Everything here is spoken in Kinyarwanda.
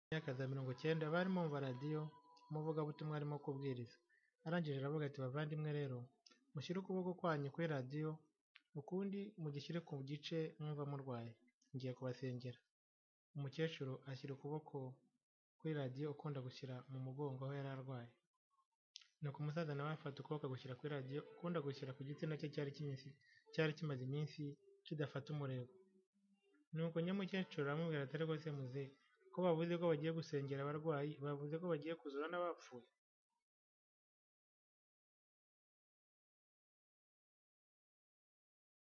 Imyaka za mirongo icyenda bari bumva radiyo umuvugabutumwa arimo kubwiriza, arangije aravuga ati bavandimwe rero mushyire ukuboko kwanyu kuri radiyo ukundi mugishyire ku gice mwumva murwaye, ngiye kubasengera, umukecuru ashyira ukuboko kuri radiyo ukunda gushyira mu mugongo aho yari arwaye, nuko umusaza nawe afata ukuboko agushyira kuri radiyo ukundi agushyira ku gitsina cye cyari kimaze iminsi kidafata umurego, nuko nyamukecuru aramubwira ati ariko se muzehe ko bavuze ko bagiye gusengera abarwayi, bavuze ko bagiye kuzura n'abapfuye?